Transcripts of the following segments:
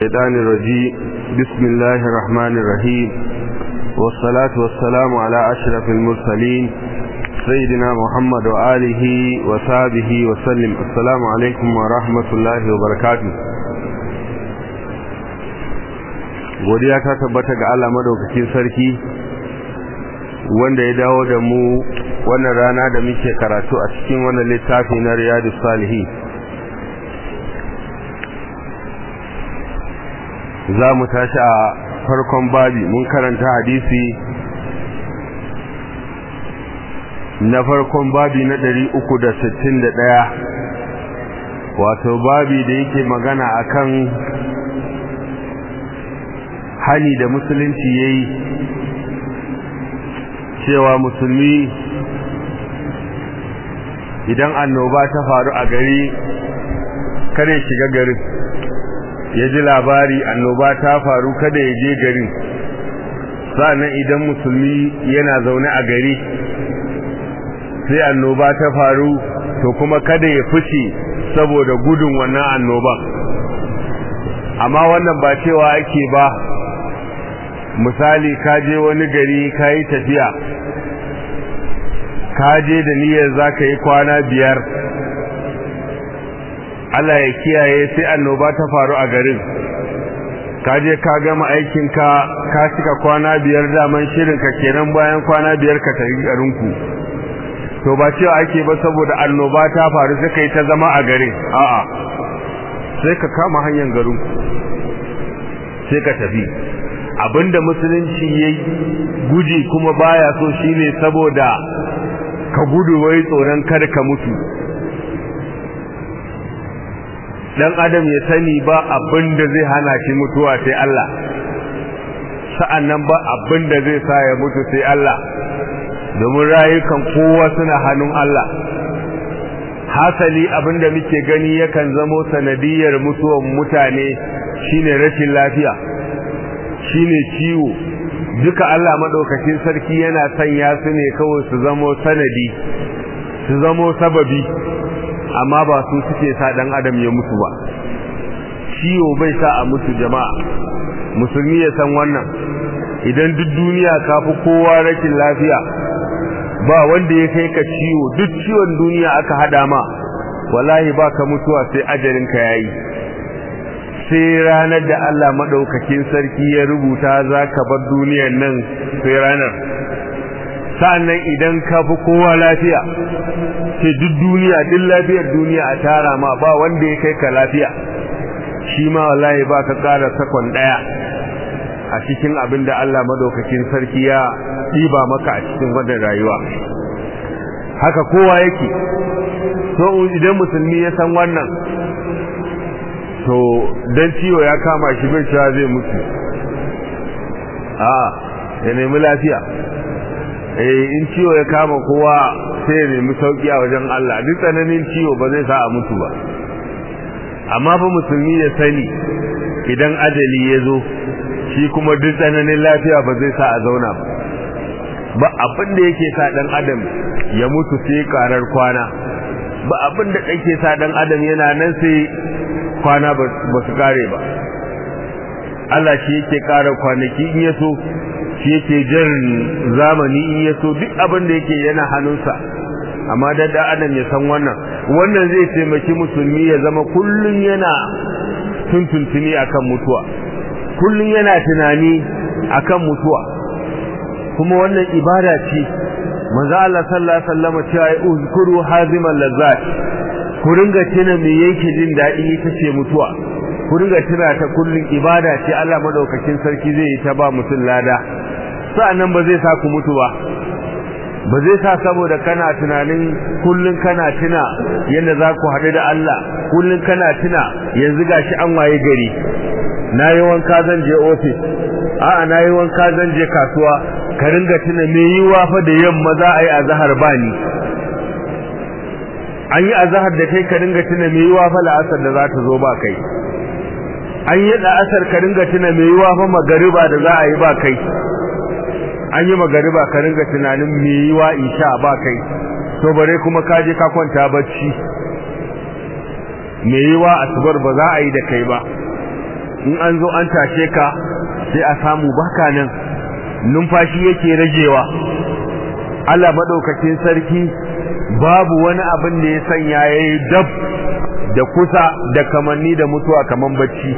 الشيطان الرجيم بسم الله الرحمن الرحيم والصلاة والسلام على أشرف المرسلين سيدنا محمد وآله وصحبه وسلم السلام عليكم ورحمة الله وبركاته godiya ta tabbata ga Allah madaukakin sarki wanda ya dawo da mu wannan rana da muke karatu a cikin wannan littafi na Riyadus Salihin za mu tashi a farkon babi mun karanta hadisi na farkon babi na ɗari uku da sittin da ɗaya wato babi da yake magana akan hani da musulunci ya yi cewa musulmi idan annoba ta faru a gari kare shiga garin ya ji labari annoba ta faru kada ya je garin sa'annan idan musulmi yana zaune a gari sai annoba ta faru to kuma kada ya fice saboda gudun wannan annoban amma wannan ba cewa ake ba misali ka je wani gari ka yi tafiya ka je da niyyar za ka yi kwana biyar Allah ya kiyaye sai annoba ta faru a garin ka je ka gama aikinka ka cika kwana biyar daman shirinka kenan bayan kwana biyar ka tafi garinku to ba cewa ake ba saboda annoba ta faru sai kai ta zama a garin a'a sai ka kama hanyar garinku sai ka tafi abinda musulunci yayi guji kuma baya so shine saboda ka gudu wai tsoron kar ka mutu dan adam ya sani ba abin da zai hana shi mutuwa sai Allah sa'annan ba abin da zai sa ya mutu sai Allah domin rayukan kowa suna hannun Allah hasali abin da muke gani yakan zamo sanadiyar mutuwan mutane shine rashin lafiya shine ciwo duka Allah madaukakin sarki yana sanya su ne kawai su zamo sanadi su zamo sababi amma ba su suke sa dan adam ya mutu ba ciwo bai sa a mutu jama'a musulmi ya san wannan idan duk duniya ka fi kowa rashin lafiya ba wanda ya kai ka ciwo duk ciwon duniya aka hada ma wallahi ba ka mutuwa sai ajalin ka yayi sai ranar da Allah madaukakin sarki ya rubuta za ka bar duniyar nan sai ranar sa'annan idan ka fi kowa lafiya ce duk duniya duk lafiyar duniya a tara ma ba wanda ya kai ka lafiya shi ma wallahi ba ka ƙara sakon ɗaya a cikin abin da Allah madaukakin sarki ya ɗiba maka a cikin wannan rayuwa haka kowa yake so idan musulmi ya san wannan to dan ciwo ya kama shi bai cewa zai mutu a ya nemi lafiya eh in ciwo ya kama kowa sai ya nemi sauki a wajen Allah duk tsananin ciwo ba zai sa a mutu ba amma fa musulmi ya sani idan ajali ya zo shi kuma duk tsananin lafiya ba zai sa a zauna ba ba abin da yake sa dan adam ya mutu sai karar kwana ba abin da yake sa dan adam yana nan sai kwana ba su kare ba Allah shi yake kara kwanaki in ya so shi yake jan zamani in ya so duk abin da yake yana hannunsa amma da da adam ya san wannan wannan zai taimaki musulmi ya zama kullun yana tuntuntuni akan mutuwa kullun yana tunani akan mutuwa kuma wannan ibada ce manzo Allah sallallahu alaihi wasallam cewa uzkuru hazimal lazzat ku ringa tuna me yake jin dadi ita ce mutuwa ku ringa tuna ta kullun ibada ce Allah madaukakin sarki zai yi ta ba mutum lada sa'annan ba zai sa ku mutu ba ba zai sa saboda kana tunanin kullun kana tuna yadda za ku haɗu da Allah kullun kana tuna yanzu gashi an waye gari na yi wanka zan je ofis a'a na yi wanka zan je kasuwa ka ringa tuna me yiwa fa da yamma za a yi azahar ba ni an yi azahar da kai ka ringa tuna me yiwa fa la'asar da za ta zo ba kai an yi la'asar ka ringa tuna me yiwa fa magariba da za a yi ba kai an yi magariba ka ringa tunanin me yiwa isha ba kai to bare kuma ka je ka kwanta bacci me yiwa asubar ba za a yi da kai ba in an zo an tashe ka sai a samu baka nan numfashi yake ragewa Allah madaukakin sarki babu wani abin da ya sanya yayi dab da kusa da kamanni da mutuwa kaman bacci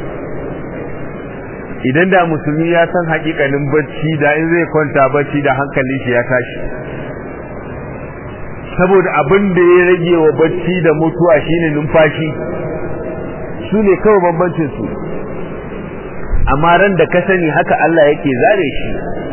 idan da musulmi ya san hakikanin bacci da in zai kwanta bacci da hankalin shi ya tashi saboda abin da ya rage wa bacci da mutuwa shine numfashi su ne kawai bambancin su amma ran da ka sani haka Allah yake zare shi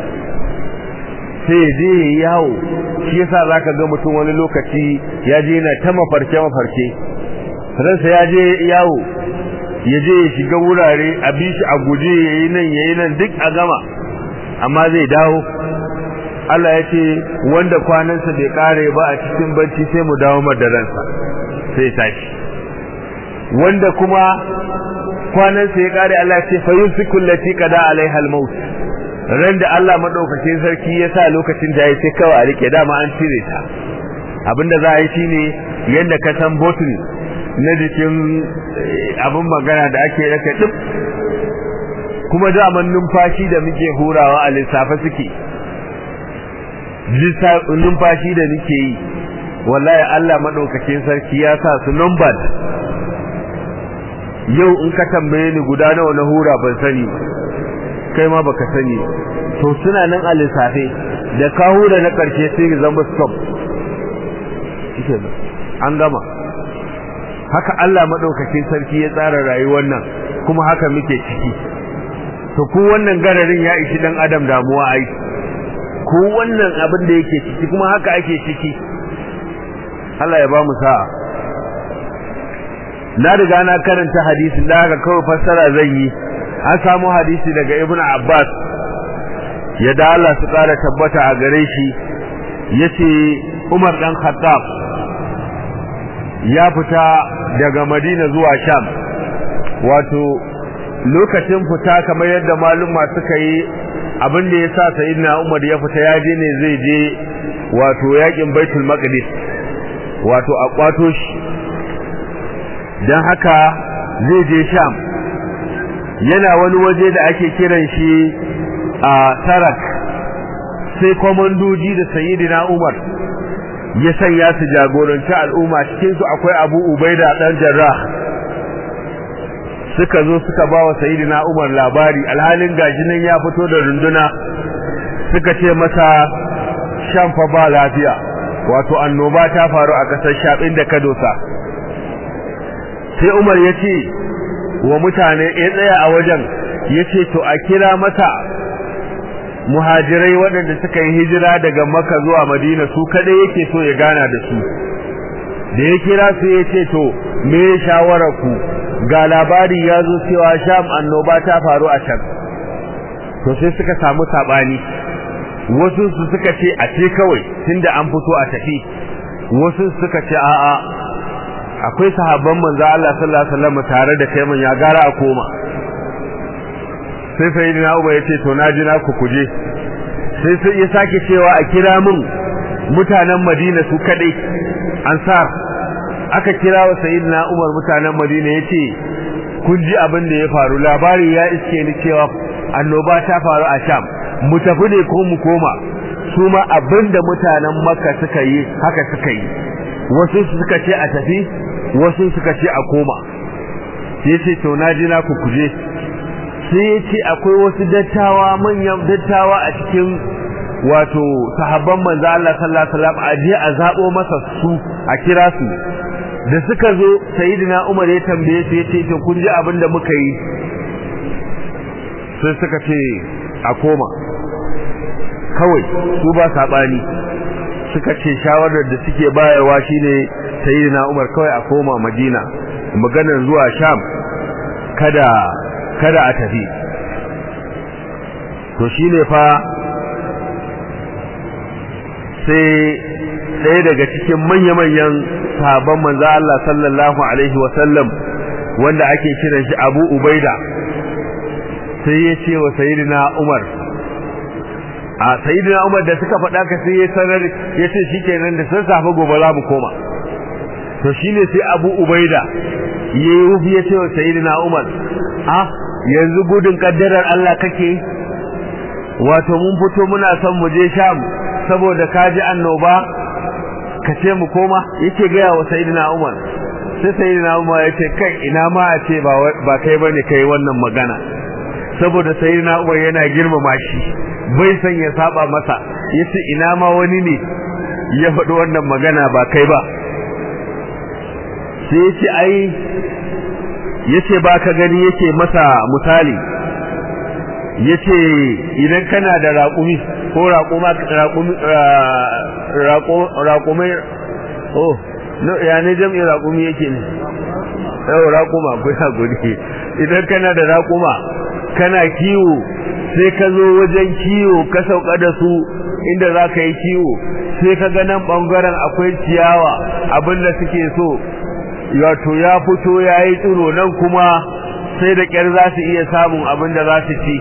sai je yawo shi yasa zaka ga mutum wani lokaci ya je yana ta mafarke mafarke ransa ya je yawo ya je ya shiga wurare a bi shi a guje yayi nan yayi nan duk a gama amma zai dawo Allah ya ce wanda kwanansa bai kare ba a cikin bacci sai mu dawo madaransa sai tashi wanda kuma kwanansa ya kare Allah ya ce fa yusiku allati qada alaiha al-maut ran da Allah madaukakin sarki ya sa lokacin da ya ce kawai a rike dama an cire ta abinda za a yi shine yanda ka san bottle na jikin abin magana da ake raka duk kuma daman numfashi da muke hurawa a lissafa suke numfashi da muke yi wallahi Allah madaukakin sarki ya sa su numbered yau in ka tambaye ni guda nawa na hura ban sani kai ma baka sani to suna nan a lissafe da ka hura na karshe sai zama stop an gama haka Allah madaukakin sarki ya tsara rayuwar nan kuma haka muke ciki to ku wannan gararin ya ishi dan adam damuwa ai ku wannan abin da yake ciki kuma haka ake ciki Allah ya ba mu sa'a na riga na karanta hadisin da haka kawai fassara zan yi an samu hadisi daga Ibn Abbas ya da Allah su kara tabbata a gare shi yace Umar dan Khattab ya fita daga Madina zuwa Sham wato lokacin fita kamar yadda maluma suka yi abin da yasa sayyidina Umar ya fita ya je ne zai je wato yakin Baitul Maqdis wato a kwato shi dan haka zai je Sham yana wani waje da ake kiran shi a Sarak sai komandoji da sayyidina Umar ya sanya su jagoranci al'umma cikin su akwai Abu Ubaida dan Jarrah suka zo suka ba wa sayyidina Umar labari alhalin gashi nan ya fito da runduna suka ce masa shan fa ba lafiya wato annoba ta faru a kasar Sham da Kadosa sai Umar ya ce wa mutane ya tsaya a wajen ya ce to a kira masa muhajirai waɗanda suka yi hijira daga Makka zuwa Madina su kadai yake so ya gana da su da ya kira su ya ce to me shawarar ku ga labari ya zo cewa sham annoba ta faru a can to sai suka samu sabani wasu su suka ce a ce kawai tunda an fito a tafi wasu suka ce a'a akwai sahabban manzo Allah sallallahu alaihi wasallam tare da kai man ya gara a koma sai sayyidina Umar ya ce to na ji na ku kuje sai sai ya sake cewa a kira min mutanen Madina su kadai ansar aka kira wa sayyidina Umar mutanen Madina yace kun ji abin da ya faru labari ya iske ni cewa annoba ta faru a Sham mu tafi ne ko mu koma su ma abin da mutanen Makka suka yi haka suka yi wasu suka ce a tafi wasu suka ce a koma sai ce to na ji na ku kuje sai ya ce akwai wasu dattawa manyan dattawa a cikin wato sahabban manzo Allah sallallahu alaihi wasallam a je a zabo masa su a kira su da suka zo sayyidina Umar ya tambaye su yace to kun ji abin da muka yi sai suka ce a koma kawai su ba sabani suka ce shawarar da suke bayarwa shine sayyidina Umar kawai a koma Madina maganar zuwa Sham kada kada a tafi to shine fa sai ɗaya daga cikin manya-manyan sahabban manzo Allah sallallahu alaihi wa sallam wanda ake kiran shi Abu Ubaida sai ya ce wa sayyidina Umar a sayyidina Umar da suka faɗa ka sai ya sanar ya ce shikenan da sun safa gobe za mu koma to shine sai Abu Ubaida yayi wufi ya ce wa sayyidina Umar a yanzu gudun kaddarar Allah kake wato mun fito muna son mu je sham saboda kaji annoba ka ce mu koma yake gaya wa sayyidina Umar sai sayyidina Umar ya ce kai ina ma a ce ba ba kai bane kai wannan magana saboda sayyidina Umar yana girmama shi bai san ya saba masa yace ina ma wani ne ya faɗi wannan magana ba kai ba sai yace ai yace ba ka gani yake masa misali yace idan kana da raƙumi ko raƙuma raƙumi raƙumai oh no ya ne jam'i raƙumi yake ne yau raƙuma ko ya gudi idan kana da raƙuma kana kiwo sai ka zo wajen kiwo ka sauka da su inda za ka yi kiwo sai ka ga nan ɓangaren akwai ciyawa abinda suke so wato ya fito ya yi tsiro nan kuma sai da ƙyar za su iya samun abin da za su ci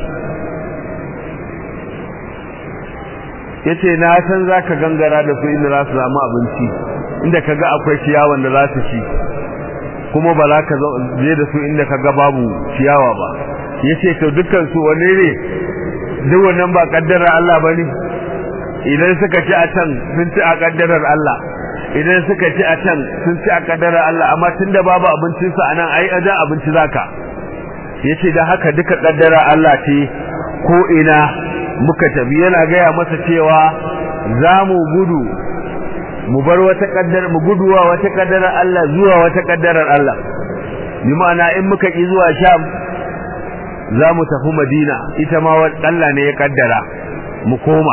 ya ce na san za ka gangara da su inda za su samu abinci inda ka ga akwai ciyawan da za su ci kuma ba za ka je da su inda ka ga babu ciyawa ba ya ce to dukkan su wane ne duk wannan ba kaddarar Allah ba ne idan suka ci a can sun ci a kaddarar Allah idan suka ci a can sun ci a kaddarar Allah amma tunda babu abincin su anan ai ajan abinci zaka yace da haka duka kaddarar Allah ce ko ina muka tafi yana gaya masa cewa za mu gudu mu bar wata kaddar mu guduwa wata kaddarar Allah zuwa wata kaddarar Allah bi ma'ana in muka ki zuwa Sham za mu tafi Madina ita ma Allah ne ya kaddara mu koma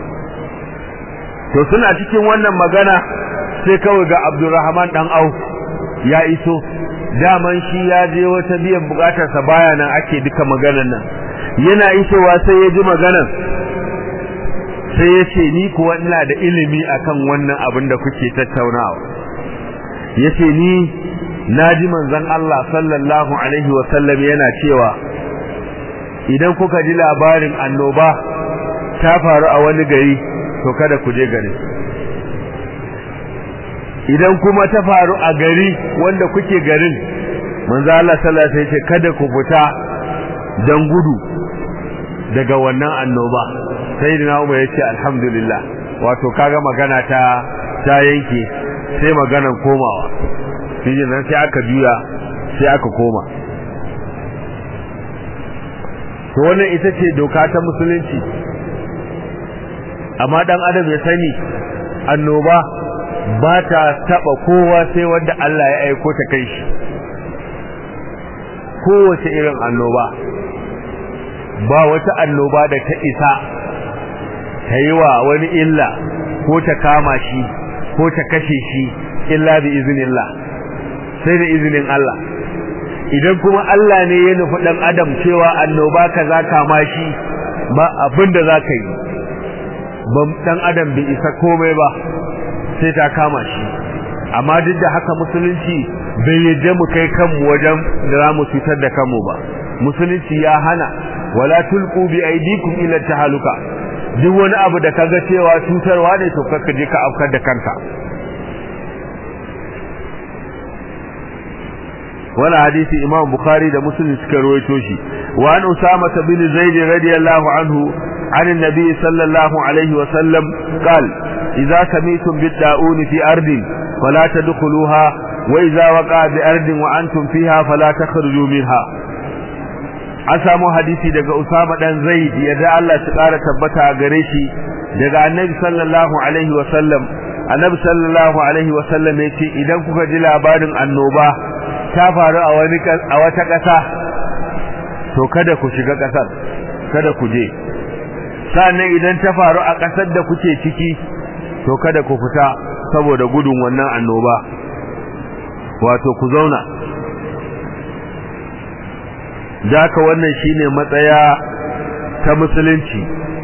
to suna cikin wannan magana sai kawai ga Abdulrahman dan Auf ya iso daman shi ya je wata biyan bukatarsa baya nan ake duka maganar nan yana isowa sai ya ji maganar sai ya ce ni kuwa ina da ilimi akan wannan abin da kuke tattaunawa ya ce ni na ji manzon Allah sallallahu alaihi wasallam yana cewa idan kuka ji labarin annoba ta faru a wani gari to kada ku je gari idan kuma ta faru a gari wanda kuke garin manzo Allah sallallahu alaihi wasallam kada ku fita dan gudu daga wannan annoba sayyidina Umar yace alhamdulillah wato kaga magana ta ta yanke sai maganan komawa shi nan sai aka juya sai aka koma to wannan ita ce doka ta musulunci amma dan adam ya sani annoba ba ta taba kowa sai wanda Allah ya aiko ta kai shi kowace irin annoba ba wata annoba da ta isa ta yi wa wani illa ko ta kama shi ko ta kashe shi illa bi iznillah sai da izinin Allah idan kuma Allah ne ya nufi dan adam cewa annoba kaza kama shi ba abin da za ka yi dan adam bai isa komai ba sai ta kama shi amma duk da haka musulunci bai yadda mu kai kanmu wajen da za mu cutar da kanmu ba musulunci ya hana wala tulqu bi aydikum ila tahaluka duk wani abu da kaga cewa cutarwa ne to kakka je ka afkar da kanka wala hadisi imam bukhari da muslim suka rawaito shi wa an usama bin zaid radiyallahu anhu عن النبي صلى الله عليه وسلم قال إذا سميتم بالداؤون في أرض فلا تدخلوها وإذا وقع بأرض وأنتم فيها فلا تخرجوا منها an samu hadisi daga Usama dan Zaid yadda Allah ya kara tabbata a gare shi daga Annabi sallallahu alaihi wa sallam Annabi sallallahu alaihi wa sallam yace idan kuka ji labarin annoba ta faru a wani a wata ƙasa to kada ku shiga ƙasar kada ku je sannan idan ta faru a ƙasar da kuke ciki to kada ku fita saboda gudun wannan annoba wato ku zauna daka wannan shine matsaya ta musulunci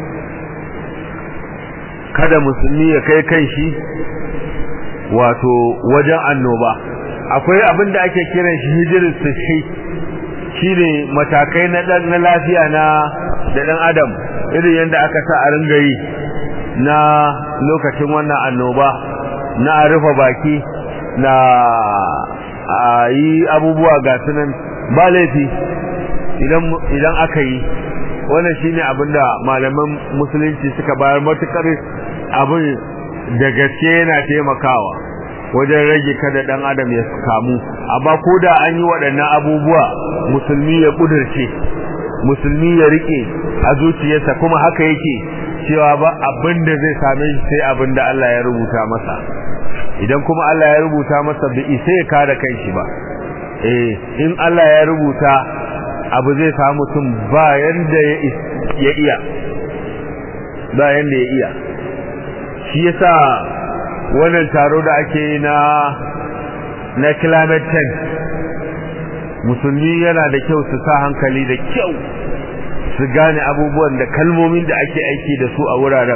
kada musulmi ya kai kanshi wato wajen annoba akwai abin da ake kiran shi hijirin sahi shine matakai na dan na lafiya na da dan adam irin yadda aka sa a ringa yi na lokacin wannan annoba na a rufe baki na a yi abubuwa ga sunan ba laifi idan idan aka yi wannan shine abinda malaman musulunci suka bayar matukar abin da gaske yana taimakawa wajen rage kada dan adam ya kamu amma ko da an yi waɗannan abubuwa musulmi ya kudurce musulmi ya rike a zuciyarsa kuma haka yake cewa ba abin da zai same shi sai abin da Allah ya rubuta masa idan kuma Allah ya rubuta masa bai isa ya kare kanshi ba eh in Allah ya rubuta abu zai samu mutum ba yanda ya iya ba yanda ya iya shi yasa wannan taro da ake yi na na climate change musulmi yana da kyau su sa hankali da kyau su gane abubuwan da kalmomin da ake aiki da su a wuraren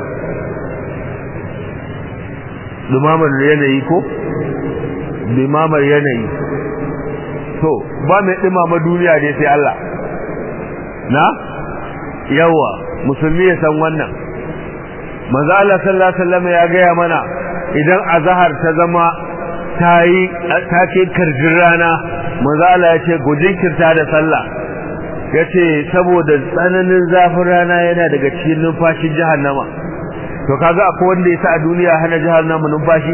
dumamar yanayi ko dumamar yanayi to ba mai dumama duniya ne sai Allah na yawa musulmi ya san wannan manzo Allah sallallahu alaihi wasallam ya gaya mana idan azhar ta zama ta yi ta ce karjin rana manzo Allah ya ce gujin kirta da sallah yace saboda tsananin zafin rana yana daga cikin numfashin jahannama to kaga akwai wanda yasa a duniya hana jahannama numfashi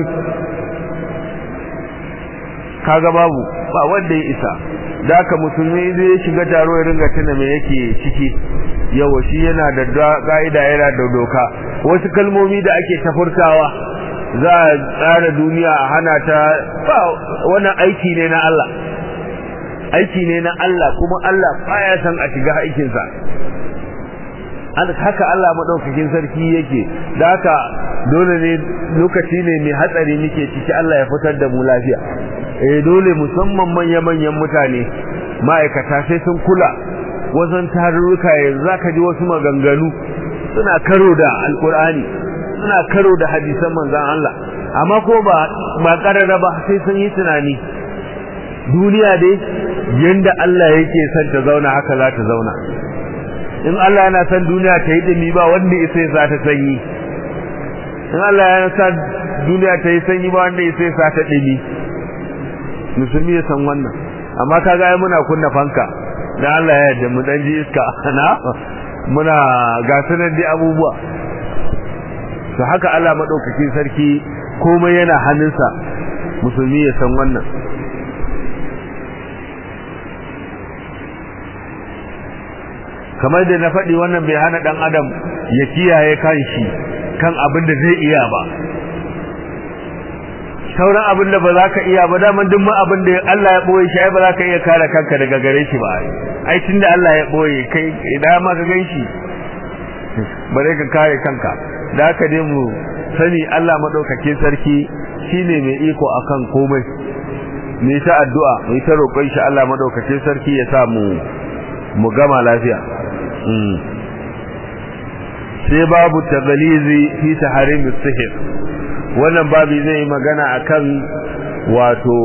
kaga babu ba wanda ya isa da haka musulmi zai ya shiga taro ya ringa tuna me yake ciki yawa shi yana da ka'ida yana da doka wasu kalmomi da ake tafurtawa za a tsara duniya a hana ta ba wannan aiki ne na Allah aiki ne na Allah kuma Allah baya san a shiga aikinsa haka Allah madaukakin sarki yake da haka dole ne lokaci ne mai hatsari muke ciki Allah ya fitar da mu lafiya eh dole musamman manya-manyan mutane ma'aikata sai sun kula wajen tarurruka yanzu zaka ji wasu maganganu suna karo da alkur'ani suna karo da hadisan manzon Allah amma ko ba ba karara ba sai sun yi tunani duniya dai yanda Allah yake son ta zauna haka za ta zauna in Allah yana son duniya ta yi dumi ba wanda ya sai sa ta sanyi in Allah yana son duniya ta yi sanyi ba wanda ya sai sa ta dumi musulmi ya san wannan amma kaga ai muna kunna fanka dan Allah ya yarda mu dan ji iska na muna ga sanar da abubuwa to haka Allah madaukakin sarki komai yana hannunsa musulmi ya san wannan kamar da na faɗi wannan bai hana ɗan adam ya kiyaye kanshi kan abin da zai iya ba sauran abin da ba za ka iya ba daman duk ma abin da Allah ya ɓoye shi ai ba za ka iya kare kanka daga gare shi ba ai tun da Allah ya ɓoye kai idan ma ka gan shi ba zai ka kare kanka da haka dai mu sani Allah maɗaukakin sarki shine mai iko akan komai mu ta addu'a mu ta roƙon shi Allah maɗaukakin sarki ya sa mu mu gama lafiya sai babu tagalizi fi taharim sihir wannan babu zai yi magana akan wato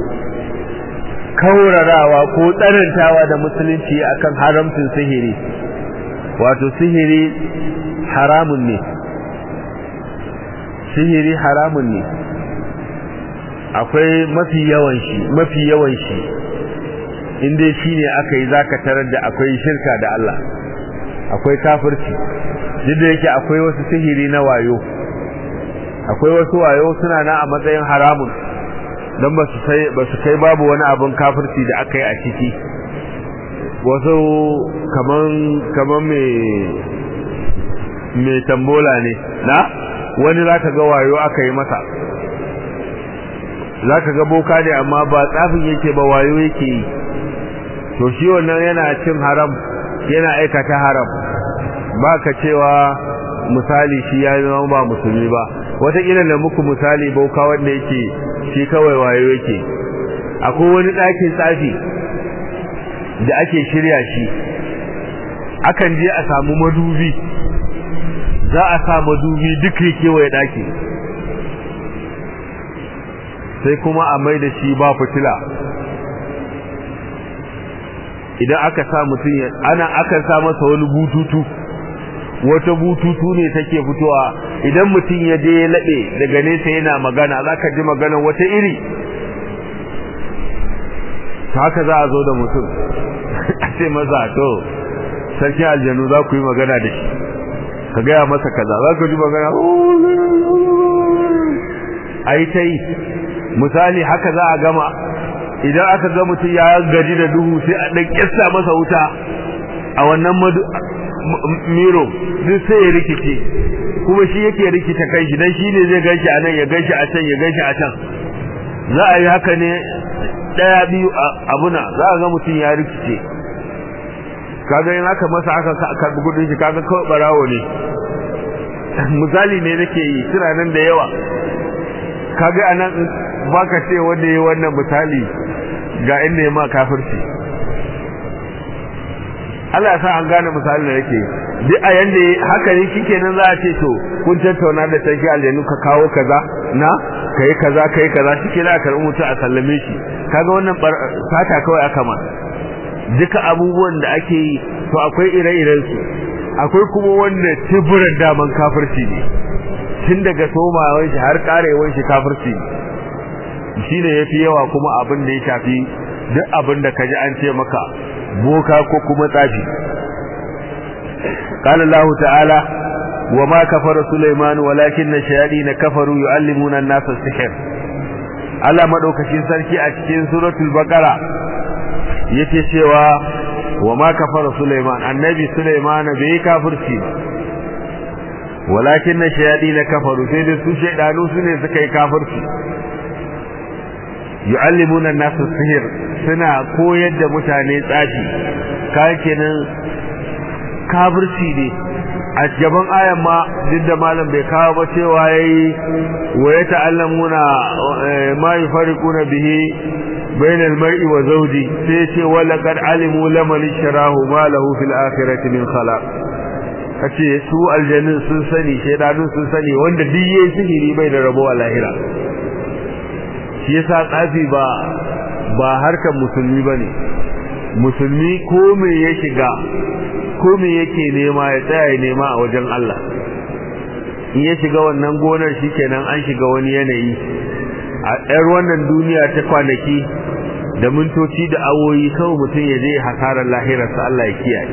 kaurarawa ko tsanantawa da musulunci akan haramcin sihiri wato sihiri haramun ne sihiri haramun ne akwai mafi yawan shi mafi yawan shi inda shi ne aka yi zaka tarar da akwai shirka da Allah akwai kafirci duk da yake akwai wasu sihiri na wayo akwai wasu wayo suna na a matsayin haramun don ba su sai ba su kai babu wani abin kafirci da aka yi a ciki wasu kaman kaman me me tambola ne na wani zaka ga wayo aka yi masa zaka ga boka ne amma ba tsafin yake ba wayo yake yi to shi wannan yana cin haram yana aikata haram ba ka cewa misali shi ya zama ba musulmi ba wataƙila da muku misali bauka wanda yake shi kawai wayo yake akwai wani ɗakin tsafi da ake shirya shi akan je a samu madubi za a sa madubi duk kewaye ɗaki sai kuma a mai da shi ba fitila idan aka sa mutum ana aka sa masa wani bututu wata bututu ne take fitowa idan mutum ya je ya laɓe daga nesa yana magana za ka ji magana wata iri haka za a zo da mutum a ce masa to sarkin aljanu za ku yi magana da shi ka gaya masa kaza za ka ji magana a yi ta yi misali haka za a gama idan aka ga mutum ya gaji da duhu sai a ɗan ƙyasta masa wuta a wannan miro duk sai ya rikice kuma shi yake rikita kai shi dan shi ne zai ganshi a nan ya ganshi a can ya ganshi a can za a yi haka ne ɗaya biyu abuna za a ga mutum ya rikice kaga in aka masa aka karbi kudin shi kaga kawai barawo ne misali ne nake yi suna nan da yawa kaga anan baka ce wanda yayi wannan misali ga inda ya ma kafirci Allah ya sa an gane misalin da yake duk a yanda haka ne shikenan za a ce to kun tattauna da sarki aljanu ka kawo kaza na kai kaza kai kaza shike za a karbi mutu a sallame shi kaga wannan sata kawai aka ma duka abubuwan da ake yi to akwai ire-iren su akwai kuma wanda tiburan daman kafirci ne tun daga somawan shi har karewan shi kafirci ne shine yafi yawa kuma abin da ya shafi duk abin da kaji an ce maka boka ko kuma tsafi قال الله تعالى وما كفر سليمان ولكن الشياطين كفروا يعلمون الناس السحر Allah madaukakin sarki a cikin suratul baqara yake cewa wa ma kafara Sulaiman annabi Sulaiman bai kafirci ba walakin shayadin kafaru sai da su shaydanu su ne suka yi kafirci yu'allimuna an-nas sihir suna koyar da mutane tsafi kai kenan kafirci ne a gaban ayan ma duk da malam bai kawo ba cewa yayi wa ya ta'allamuna ma yufariquna bihi bainal mar'i wa zawji sai ce wala qad alimu laman sharahu ma lahu fil akhirati min khalaq kace su aljannin sun sani shedanun sun sani wanda duk yayi sihiri bai da rabo a lahira shi yasa tsafi ba ba harkar musulmi bane musulmi ko me ya shiga ko me yake nema ya tsaya ya nema a wajen Allah in ya shiga wannan gonar shikenan an shiga wani yanayi a ɗar wannan duniya ta kwanaki da mintoci da awoyi kawai mutum ya je hasarar lahirarsa Allah ya kiyaye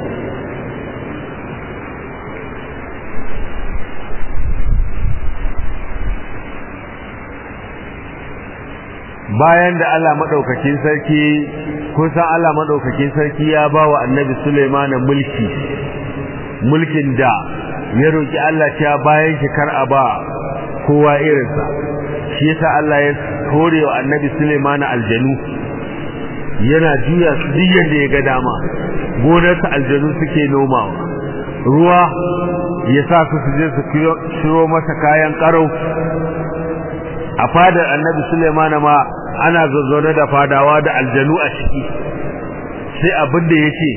bayan da Allah madaukakin sarki kusan Allah madaukakin sarki ya ba wa annabi Sulaiman mulki mulkin da ya roki Allah cewa bayan shi kar a ba kowa irinsa shi yasa Allah ya hore wa annabi Sulaiman aljanu yana juya su duk yanda ya ga dama gonarsa aljanu suke nomawa ruwa ya sa su su je su shiro masa kayan karau a fadar annabi Sulaiman ma ana zazzaune da fadawa da aljanu a ciki sai abin da yake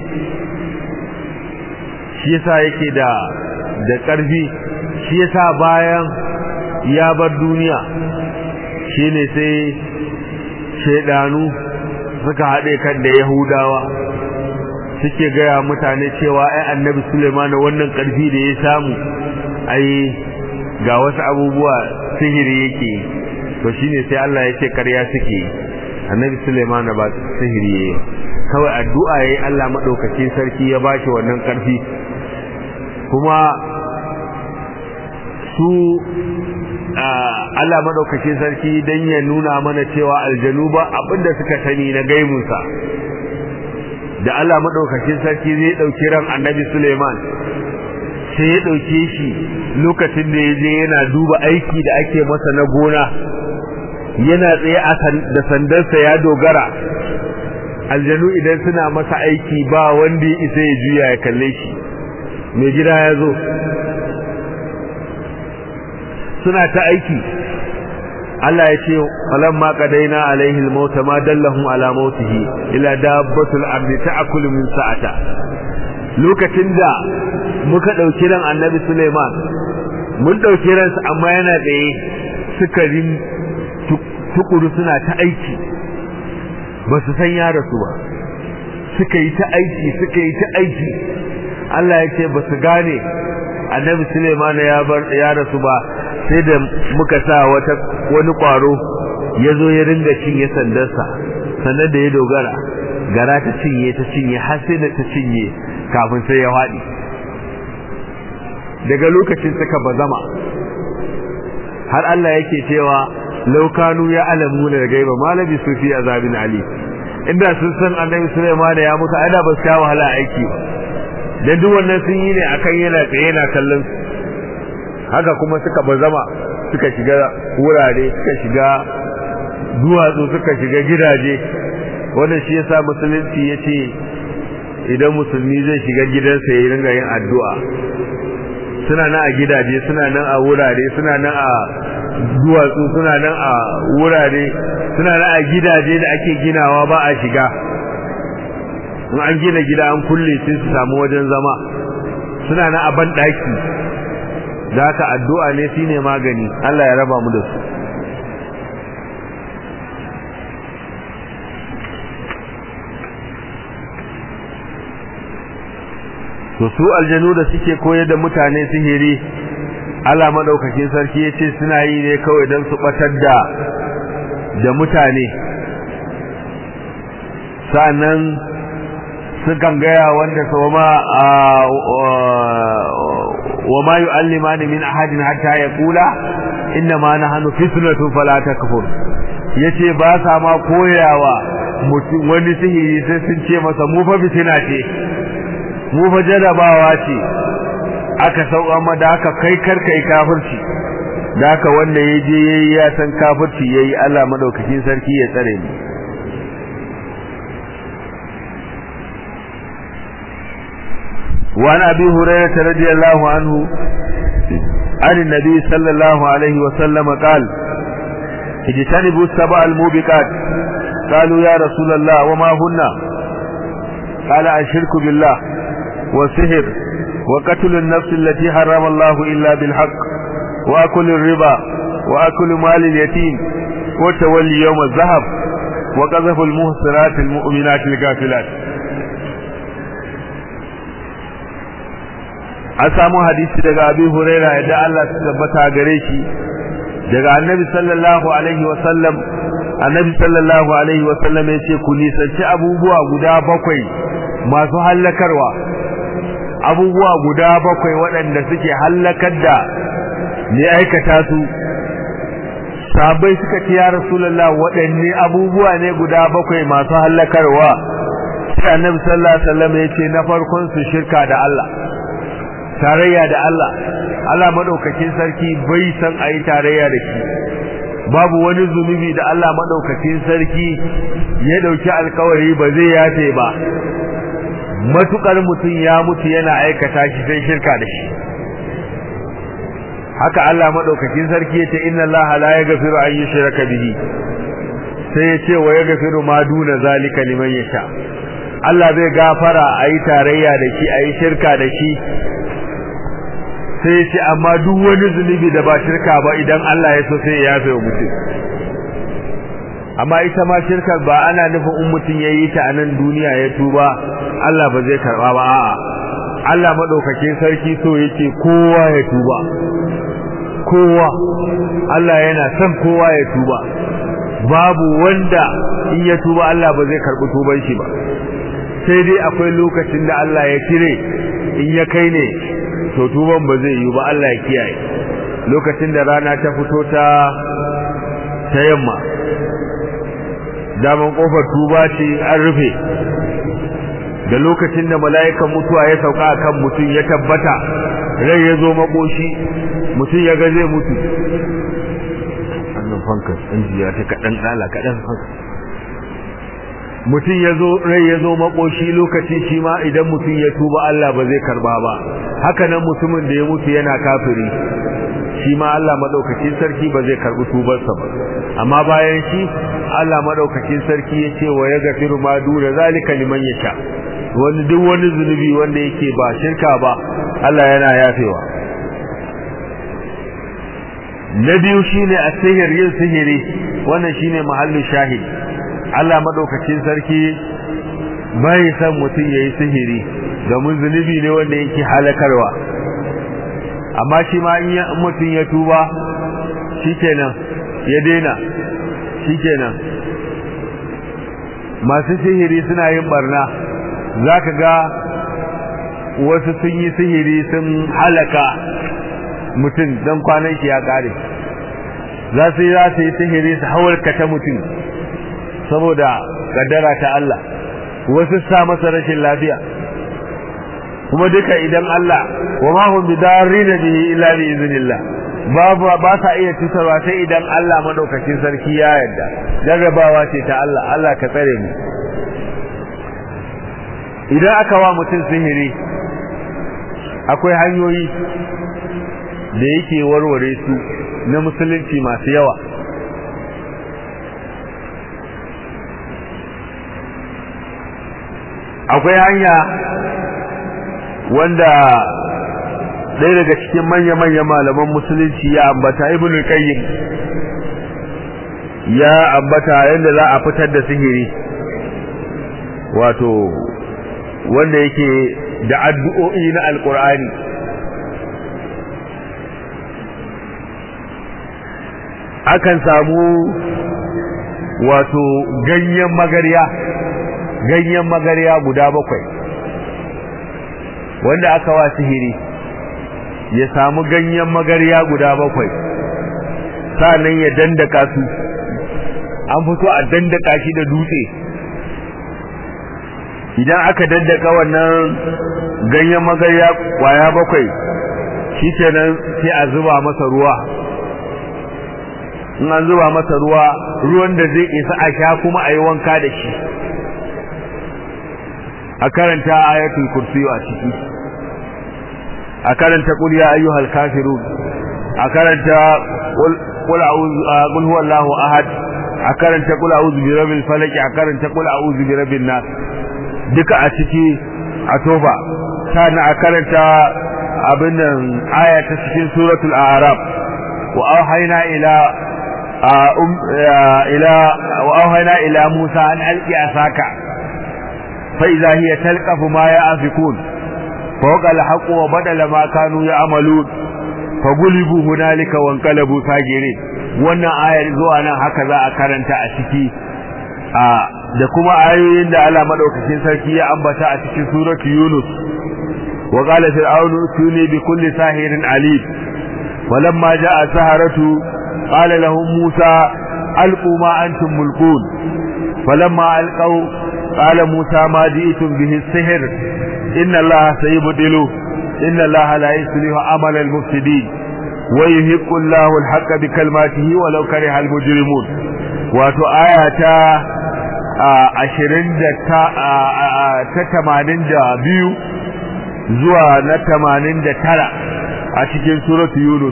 shi yasa yake da da ƙarfi shi yasa bayan ya bar duniya shine sai shedanu suka haɗe kan da yahudawa suke gaya mutane cewa ai annabi Sulaiman wannan ƙarfi da ya samu ai ga wasu abubuwa sihiri yake to shine sai Allah ya ce ƙarya suke annabi Sulaiman ba sihiri yayi kawai addu'a yayi Allah madaukakin sarki ya bashi wannan ƙarfi kuma su Allah madaukakin sarki dan ya nuna mana cewa aljanu ba abinda suka sani na gaimunsa da Allah madaukakin sarki zai dauki ran annabi Sulaiman sai ya dauke shi lokacin da ya je yana duba aiki da ake masa na gona yana tsaye da sandarsa ya dogara aljanu idan suna masa aiki ba wanda ya isa ya juya ya kalle shi mai gida ya zo suna ta aiki Allah ya ce falamma qadaina alaihi al-maut ma dallahum ala mautihi ila dabbatul ardi ta'kulu min sa'ata lokacin da muka dauki ran annabi Sulaiman mun dauki ransa amma yana tsaye suka rin tukuru suna ta aiki ba su san ya rasu ba suka yi ta aiki suka yi ta aiki Allah ya ce ba su gane annabi Sulaiman ya bar ya rasu ba sai da muka sa wata wani kwaro ya zo ya ringa cinye sandarsa sannan da ya dogara gara ta cinye ta cinye har sai da ta cinye kafin sai ya faɗi daga lokacin suka bazama har Allah yake cewa laukanu ya alamu da gaiba malabi su fi azabin ali inda sun san annabi Sulaiman ya mutu ai da ba su kawo wahala aiki ba dan duk wannan sun yi ne akan yana tsaye yana kallon haka kuma suka bazama suka shiga wurare suka shiga duwatsu suka shiga gidaje wannan shi yasa musulunci yace idan musulmi zai shiga gidansa ya ringa yin addu'a suna nan a gidaje suna nan a wurare suna nan a duwatsu suna nan a wurare suna nan a gidaje da ake ginawa ba a shiga in an gina gida an kulle sai su samu wajen zama suna nan a ban daki da haka addu'a ne shine magani Allah ya raba mu da su to su aljanu da suke koyar da mutane sihiri Allah madaukakin sarki yace suna yi ne kawai dan su batar da da mutane sannan sukan gaya wanda sawama wa ma yu'allimani min ahadin hatta yaqula inna ma nahnu fitnatu fala takfur yace ba sa ma koyawa mutum wani sihiri sai sun ce masa mu fa fitina ce mu fa jarabawa ce aka sauka ma da aka kai karkai kafirci da aka wanda ya je yayi ya san kafirci yayi Allah madaukakin sarki ya tsare mu وعن أبي هريرة رضي الله عنه عن النبي صلى الله عليه وسلم قال اجتنبوا السبع الموبقات قالوا يا رسول الله وما هن قال الشرك بالله والسحر وقتل النفس التي حرم الله إلا بالحق وأكل الربا وأكل مال اليتيم وتولي يوم الذهب وقذف المهصرات المؤمنات الغافلات an samu hadisi daga abi huraira yadda Allah ta tabbata gare shi daga annabi sallallahu alaihi wa sallam annabi sallallahu alaihi wa sallam yace ku nisanci abubuwa guda bakwai masu hallakarwa abubuwa guda bakwai waɗanda suke hallakar da ne aikata su sabai suka ce ya rasulullah waɗanne abubuwa ne guda bakwai masu hallakarwa sai annabi sallallahu alaihi wa sallam yace na farkon su shirka da Allah tarayya da Allah Allah madaukakin sarki bai san ayi tarayya da shi babu wani zunubi da Allah madaukakin sarki ya dauki alkawari ba zai yafe ba matukar mutum ya mutu yana aikata shi sai shirka da shi haka Allah madaukakin sarki yace inna Allah la yaghfiru an yushraka bihi sai yace wa yaghfiru ma duna zalika liman yasha Allah zai gafara ayi tarayya da shi ayi shirka da shi sai ya ce amma duk wani zunubi da ba shirka ba idan Allah ya so sai ya yafe wa mutum amma ita ma shirkar ba ana nufin in mutum ya yi ta a nan duniya ya tuba Allah ba zai karba ba a'a Allah madaukakin sarki so yake kowa ya tuba kowa Allah yana son kowa ya tuba babu wanda in ya tuba Allah ba zai karbi tuban shi ba sai dai akwai lokacin da Allah ya cire in ya kai ne to tuban ba zai yi ba Allah ya kiyaye lokacin da rana ta fito ta ta yamma daman kofar tuba ce an rufe da lokacin da mala'ikan mutuwa ya sauka akan mutum ya tabbata rai ya zo makoshi mutum ya ga zai mutu annan fankas injiya ta kaɗan ɗala kaɗan fankas mutum ya zo rai ya zo makoshi lokaci shi ma idan mutum ya tuba Allah ba zai karba ba haka nan mutumin da ya mutu yana kafiri shi ma Allah madaukakin sarki ba zai karbi tubarsa ba amma bayan shi Allah madaukakin sarki ya ce wa yaghfiru ma duna zalika liman yasha wani duk wani zunubi wanda yake ba shirka ba Allah yana yafewa na biyu shine asihir yin sihiri wannan shine mahallin shahid Allah madaukakin sarki bai san mutum yayi sihiri domin zunubi ne wanda yake halakarwa amma shi ma in mutum ya tuba shikenan ya daina shikenan masu sihiri suna yin barna zaka ga wasu sun yi sihiri sun halaka mutum don kwanan shi ya kare za su yi za su yi sihiri su hawarkata mutum saboda kaddara ta Allah wasu sa masa rashin lafiya kuma duka idan Allah wa ma hum bidarrina bihi illa bi iznillah babu ba sa iya tutarwa sai idan Allah madaukakin sarki ya yarda jarrabawa ce ta Allah Allah ka tsare mu idan aka wa mutum sihiri akwai hanyoyi da yake warware su na musulunci masu yawa akwai hanya wanda ɗaya daga cikin manya-manyan malaman musulunci ya ambata ibn qayyim ya ambata yadda za a fitar da sihiri wato wanda yake da addu'o'i na alkur'ani akan samu wato ganyen magarya ganyen magarya guda bakwai wanda aka wa sihiri ya samu ganyen magarya guda bakwai sa'annan ya dandaka su an fito a dandaka shi da dutse idan aka daddaka wannan ganyen magarya kwaya bakwai shikenan sai a zuba masa ruwa in an zuba masa ruwa ruwan da zai isa a sha kuma a yi wanka da shi a karanta ayatul kursi a ciki a karanta qul ya ayyuhal kafirun a karanta qul a'udhu qul huwallahu ahad a karanta qul a'udhu bi rabbil falaq a karanta qul a'udhu bi rabbin nas duka a ciki a toba sannan a karanta abin nan aya ta cikin suratul a'raf wa auhayna ila ila wa auhayna ila musa an alqi asaka fa idha hiya talqafu ma ya'fikun fawqa al-haqq wa badala ma kanu ya'malun fa gulibu hunalika wa anqalabu sagirin wannan ayar zuwa nan haka za a karanta a ciki da kuma ayoyin da Allah madaukakin sarki ya ambata a cikin suratu Yunus wa qala fir'aunu tuni bi kulli sahirin alim walamma jaa saharatu qala lahum Musa alqu ma antum mulqun falamma alqaw qala Musa ma ji'tum bihi as-sihr inna Allah sayubdilu inna Allah la yuslihu amala al-mufsidin wa yuhiqqu Allahu al-haqqa bi kalimatihi walau kariha al-mujrimun wato ayata ashirin da ta tamanin da biyu zuwa na tamanin da tara a cikin suratu yunus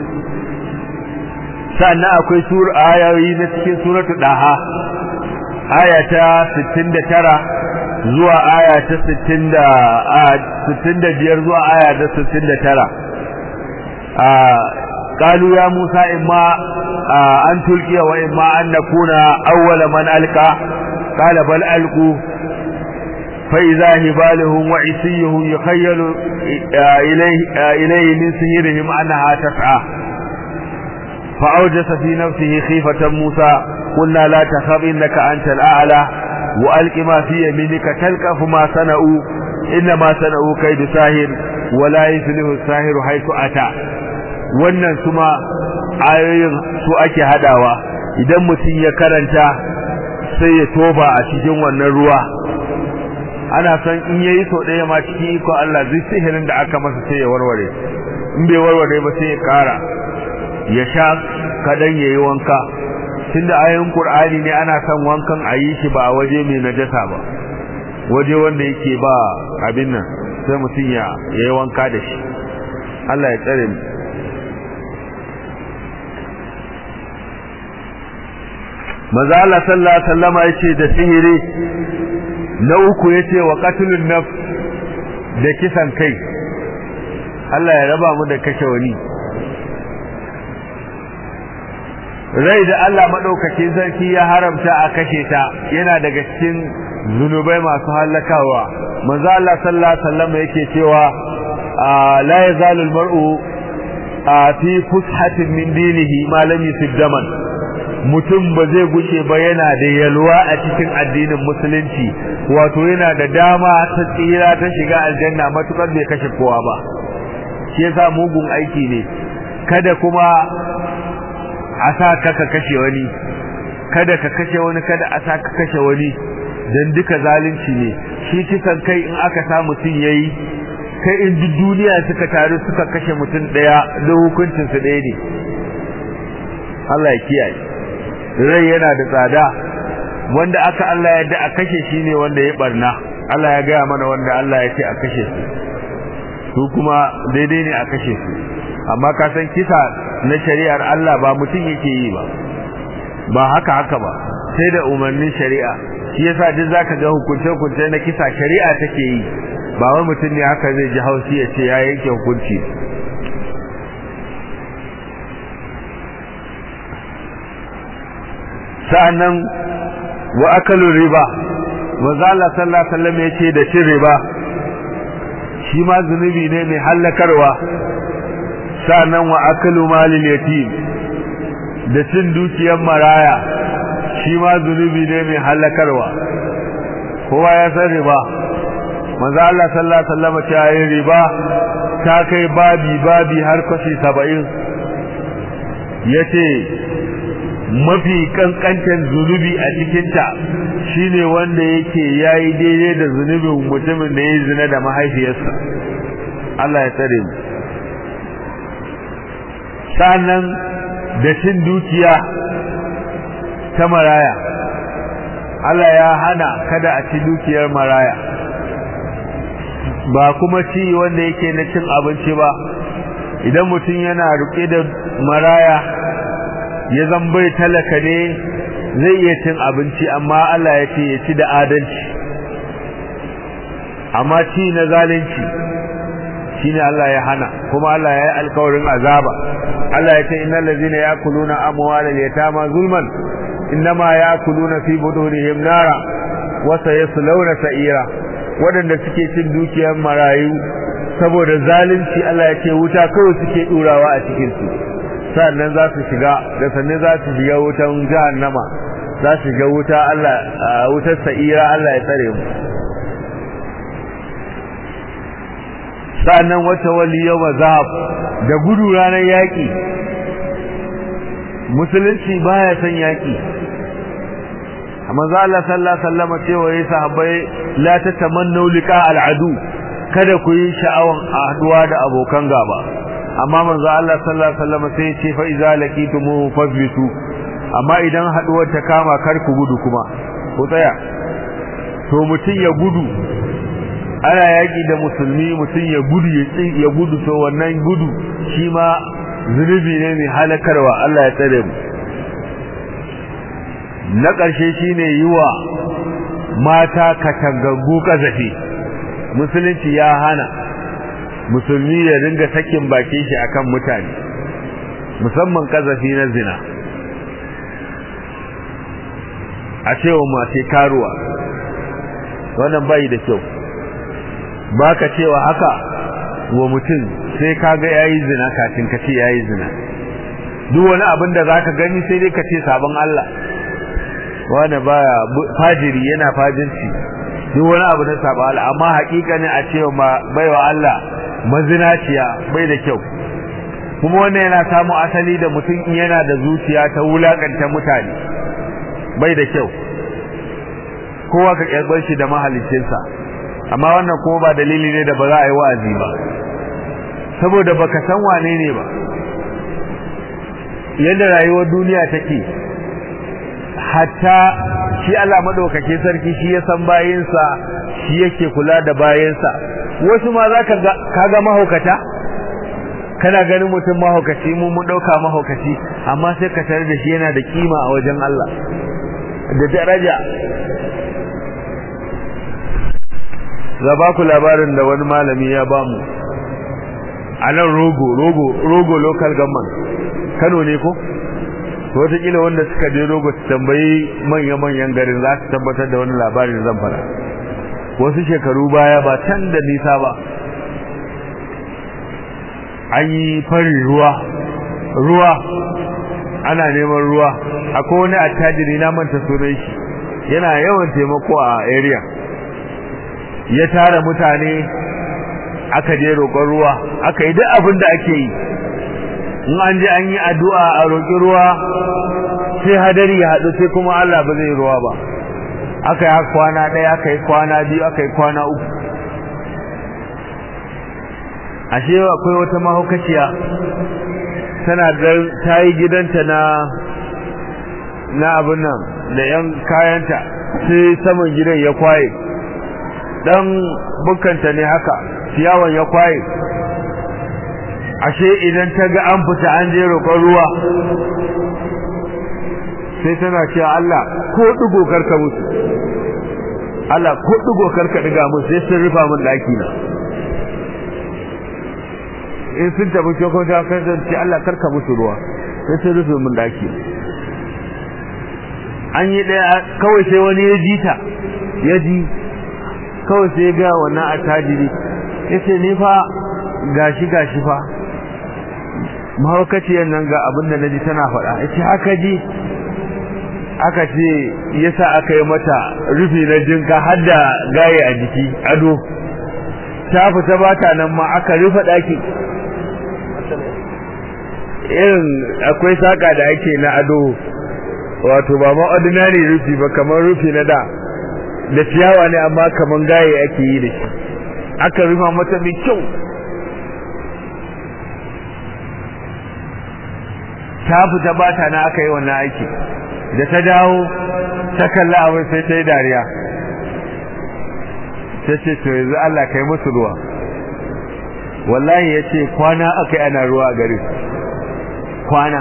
sannan akwai sur ayoyi na cikin suratu daha aya ta sittin da tara zuwa aya ta sittin da sittin da biyar zuwa aya ta sittin da tara قالوا يا موسى إما أن تلقي وإما أن نكون أول من ألقى قال بل ألقوا فإذا هبالهم وعصيهم يخيل إليه, إليه من سهرهم أنها تسعى فأوجس في نفسه خيفة موسى قلنا لا تخف إنك أنت الأعلى وألق ما في يمينك تلقف ما صنعوا إنما صنعوا كيد ساهر ولا يفلح الساهر حيث أتى wannan suma ayoyin su ake hadawa idan mutum ya karanta sai ya toba a cikin wannan ruwa ana san in yayi so ɗaya ma cikin iko Allah zai sihirin da aka masa sai ya warware in bai warware ba sai ya kara ya sha kadan yayi wanka tunda ayoyin Qur'ani ne ana son wankan a yi shi ba a waje mai najasa ba waje wanda yake ba abin nan sai mutum ya yayi wanka da shi Allah ya tsare mu maza Allah sallallahu alaihi wasallama yace da sihiri na uku yace wa qatlun nafs da kisan kai Allah ya raba mu da kashe wani rai da Allah madaukake sarki ya haramta a kashe ta yana daga cikin zunubai masu halakawa maza Allah sallallahu alaihi wasallama yake cewa la yazalu al-mar'u fi fushatin min dinihi ma lam yusib daman mutum ba zai gushe ba yana da yalwa a cikin addinin musulunci wato yana da dama ta tsira ta shiga aljanna matukar bai kashe kowa ba shi yasa mugun aiki ne kada kuma a sa ka ka kashe wani kada ka kashe wani kada a sa ka kashe wani dan duka zalunci ne shi kisan kai in aka sa mutum yayi kai in duk duniya suka taru suka kashe mutum daya da hukuncin su ɗaya ne Allah ya kiyaye rai yana da tsada wanda aka Allah ya da a kashe shi ne wanda ya barna Allah ya gaya mana wanda Allah ya ce a kashe su su kuma daidai ne a kashe su amma ka san kisa na shari'ar Allah ba mutum yake yi ba ba haka haka ba sai da umarnin shari'a shi yasa duk zaka ga hukunce hukunce na kisa shari'a take yi ba wai mutum ne haka zai ji haushi ya ce ya yanke hukunci sa'annan wa akalu riba manzo Allah sallallahu alaihi wasallam yace da cin riba shi ma zunubi ne mai hallakarwa sa'annan wa akalu malil yatim da cin dukiyar maraya shi ma zunubi ne mai hallakarwa kowa ya san riba manzo Allah sallallahu alaihi wasallam ya yi riba ta kai babi babi har kashi 70 yace mafi kankantan zunubi a cikinta shine wanda yake yayi daidai da zunubin mutumin da ya zina da mahaifiyarsa Allah ya tsare mu sannan da cin dukiya ta maraya Allah ya hana kada a ci dukiyar maraya ba kuma ci wanda yake na cin abinci ba idan mutum yana ruke da maraya ya zambai talaka ne zai iya cin abinci amma Allah ya ce ya ci da adalci amma ci na zalunci shine Allah ya hana kuma Allah ya yi alkawarin azaba Allah ya ce innal ladzina yakuluna amwalal yatama zulman innama yakuluna fi budurihim nara wa sayaslawna sa'ira wadanda suke cin dukiyar marayu saboda zalunci Allah ya ce wuta kawai suke durawa a cikin su sannan za su shiga da sannan za su shiga wutan jahannama za su shiga wuta Allah wutar sa'ira Allah ya tsare mu sannan wata wali yawa zahab da gudu ranar yaƙi musulunci baya son yaƙi amma za Allah sallallahu alaihi wasallam cewa yayi sahabbai la tatamannu liqa al'adu kada ku yi sha'awan haduwa da abokan gaba amma manzo Allah sallallahu alaihi wasallam sai ce fa iza laqitum fasbitu amma idan haduwar ta kama kar ku gudu kuma ku tsaya to mutun ya gudu ana yaki da musulmi mutun ya gudu ya tsin ya gudu to wannan gudu shi ma zunubi ne mai halakarwa Allah ya tsare mu na ƙarshe shine yiwa mata katangaggu kazafi musulunci ya hana musulmi ya ringa sakin bakin shi akan mutane musamman kazafi na zina a cewa mace karuwa wannan bai da kyau baka cewa haka wa mutum sai kaga yayi zina kafin ka ce yayi zina duk wani abin da zaka gani sai dai ka ce sabon Allah wanda baya fajiri yana fajirci duk wani abu na sabon Allah amma hakikanin a cewa baiwa Allah mazinaciya bai da kyau kuma wannan yana samu asali da mutum yana da zuciya ta wulakanta mutane bai da kyau kowa ka kyarbar shi da mahalicinsa amma wannan kuma ba dalili ne da ba za a yi wa'azi ba saboda baka san wane ne ba yadda rayuwar duniya take hatta shi Allah madaukake sarki shi ya san bayinsa shi yake kula da bayinsa wasu ma za ka ga mahaukata kana ganin mutum mahaukaci mu mun dauka mahaukaci amma sai ka tare da shi yana da kima a wajen Allah da daraja za ba ku labarin da wani malami ya ba mu a nan rogo rogo rogo local government kano ne ko wataƙila wanda suka je rogo su tambayi manya-manyan garin za su tabbatar da wani labarin zan fara wasu shekaru baya ba can da nisa ba an yi farin ruwa ruwa ana neman ruwa akwai wani attajiri na manta sunan shi yana yawan taimako a area ya tara mutane aka je roƙon ruwa aka yi duk abin da ake yi in an je an yi addu'a a roƙi ruwa sai hadari ya haɗu sai kuma Allah ba zai ruwa ba aka yi kwana ɗaya aka yi kwana biyu aka yi kwana uku ashe akwai wata mahaukaciya tana ta yi gidanta na na abin nan da yan kayanta sai saman gidan ya kwaye dan bukanta ne haka ciyawan ya kwaye ashe idan ta ga an fita an je roƙon ruwa sai tana cewa Allah ko digo karka musu Allah ko digo karka diga musu sai sun rufa min daki na in sun tafi cikin ta kasance Allah karka musu ruwa sai sun rufe min daki an yi daya kawai sai wani ya ji ta ya ji kawai sai ga wannan attajiri yace ni fa gashi gashi fa mahaukaciyar nan ga abin da naji tana faɗa yace haka ji aka ce yasa aka yi mata rufi na jinka har da gaye a jiki ado ta fita bata nan ma aka rufe ɗaki irin akwai saka da ake na ado wato ba ma ordinary rufi ba kamar rufi na da da ciyawa ne amma kamar gaye ake yi da shi aka rufa mata mai kyau ta fita bata na aka yi wannan aiki da ta dawo ta kalla abin sai ta yi dariya ta ce to yanzu Allah kai musu ruwa wallahi ya ce kwana aka yi ana ruwa a garin kwana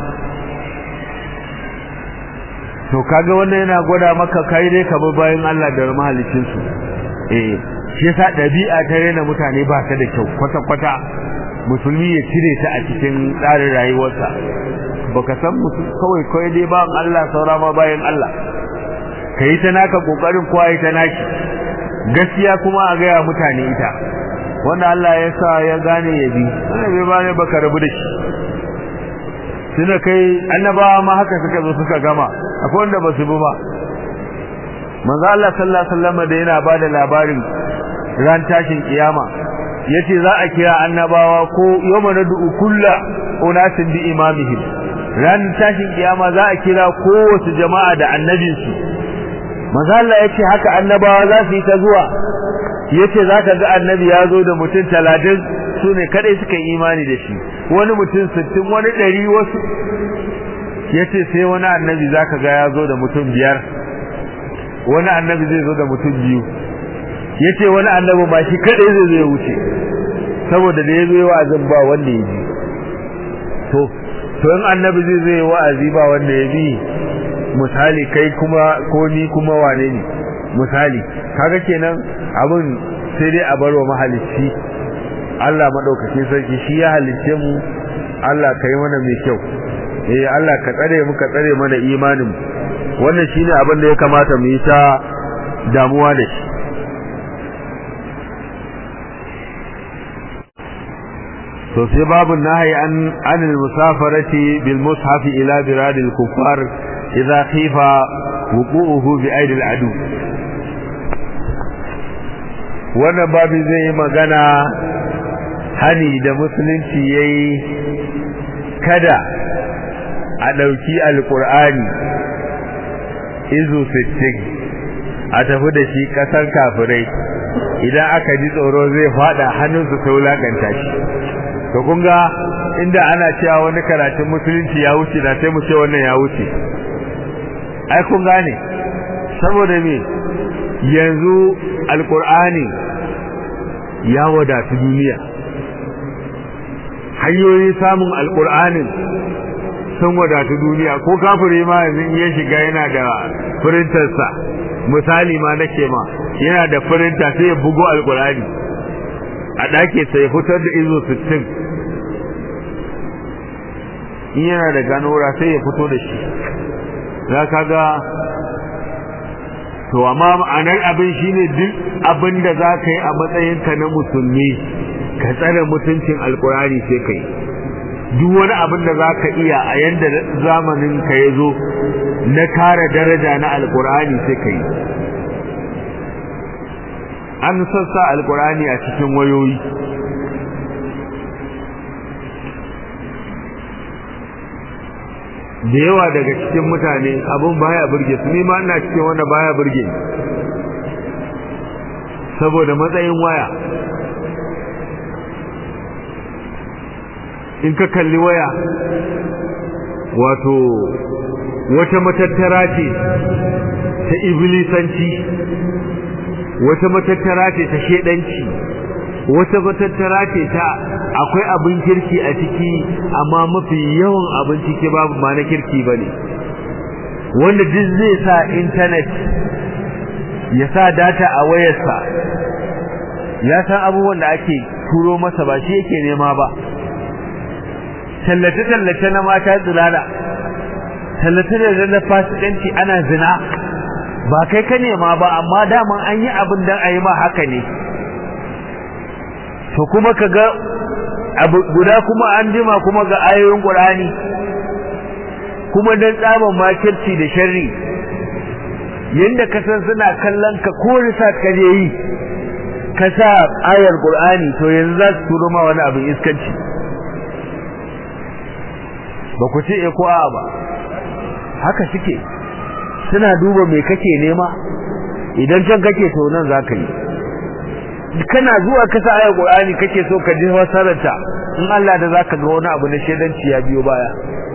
to kaga wannan yana gwada maka kai dai ka bi bayan Allah da mahalicin su eh shi yasa dabi'a ta rena mutane ba ta da kyau kwata kwata musulmi ya cire ta a cikin tsarin rayuwarsa baka san mutum kawai kawai dai ba Allah saura ma bayan Allah kai ta naka kokarin kowa ta naki gaskiya kuma a gaya mutane ita wanda Allah ya sa ya gane ya bi wanda bai bane baka rabu da shi tunda kai annabawa ma haka suka zo suka gama akwai wanda ba su bi ba manzo Allah sallallahu alaihi wasallam da yana bada labarin ran tashin kiyama yace za a kira annabawa ko yawma nad'u kullu unasin bi imamihim ran tashin kiyama za a kira kowace jama'a da annabinsu manzo Allah yace haka annabawa za su yi ta zuwa yace zaka ga annabi ya zo da mutum 30 su ne kadai suka yi imani da shi wani mutum 60 wani 100 wasu yace sai wani annabi zaka ga ya zo da mutum biyar wani annabi zai zo da mutum biyu yace wani annabi ba shi kadai zai zo ya wuce saboda da yazo wa'azin ba wanda ya ji to to in annabi zai zo wa'azi ba wanda ya bi misali kai kuma ko ni kuma wane ne misali kaga kenan abin sai dai a barwa mahalicci Allah madaukakin sarki shi ya halicce mu Allah kai mana mai kyau eh Allah ka tsare mu ka tsare mana imanin wannan shine abin da ya kamata mu yi ta damuwa da shi to sai babu nahyi an anil musafarati bil mushaf ila birad al kuffar idza khifa wuqu'uhu bi aidi al adu wannan babu zai yi magana hani da musulunci yayi kada a ɗauki alƙur'ani izu sittin a tafi da shi ƙasar kafirai idan aka ji tsoro zai faɗa hannunsu ta wulaƙanta shi to kun ga inda ana cewa wani karatun musulunci ya wuce na sai mu ce wannan ya wuce ai kun gane saboda me yanzu alƙur'ani ya wadatu duniya hanyoyin samun alƙur'anin sun wadatu duniya ko kafiri ma yanzu in ya shiga yana da firintarsa misali ma nake ma yana da firinta sai ya bugo alkurani a ɗake sai ya fitar da izo 60 in yana da ganora sai ya fito da shi za ka ga to amma ma'anar abin shine duk abin da za ka yi a matsayinka na musulmi ka tsare mutuncin alkurani sai ka yi duk wani abin da za ka iya a yadda zamanin ka ya zo na kare daraja na alkur'ani sai ka yi an sassa alkur'ani a cikin wayoyi da yawa daga cikin mutane abun baya burge su ni ma ina cikin wanda baya burge saboda matsayin waya in ka kalli waya wato wata matattara ce ta iblisanci wata matattara ce ta shedanci wata matattara ce ta akwai abin kirki a ciki amma mafi yawan abin ciki babu ma na kirki bane wanda duk zai sa internet ya sa data a wayarsa ya san abubuwan da ake turo masa ba shi yake nema ba tallace-tallace na mata tsulala tallace da na fasikanci ana zina ba kai ka nema ba amma daman an yi abin don a yi ma haka ne to kuma ka ga abu guda kuma an jima kuma ga ayoyin ƙur'ani kuma don tsaban makirci da sharri yadda ka san suna kallon ka ko risat ka je yi ka sa ayar ƙur'ani to yanzu za su turo ma wani abin iskanci ba ku ce e ko a ba haka suke suna duba me kake nema idan can kake to nan za ka yi kana zuwa ka sa ayar qur'ani kake so ka ji wasararta in Allah da zaka ga wani abu na shedanci ya biyo baya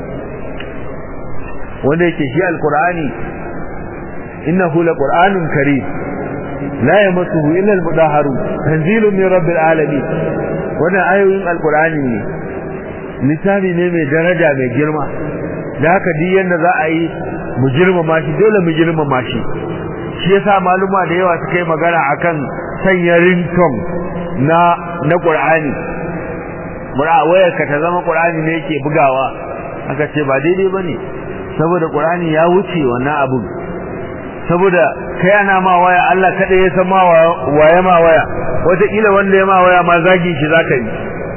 wanda yake shi alqur'ani innahu laqur'anun karim la yamassuhu illa almudahharun tanzilun min rabbil alamin wannan ayoyin alqur'ani ne littafi ne mai daraja mai girma da haka duk yanda za a yi mu girmama shi dole mu girmama shi shi yasa maluma da yawa suka yi magana akan sanya ringtone na na Qur'ani mura wayar ka ta zama Qur'ani ne yake bugawa aka ce ba daidai bane saboda Qur'ani ya wuce wannan abu saboda kai ana ma waya Allah kada ya san ma waye ma waya wata kila wanda ya ma waya ma zagi shi zaka yi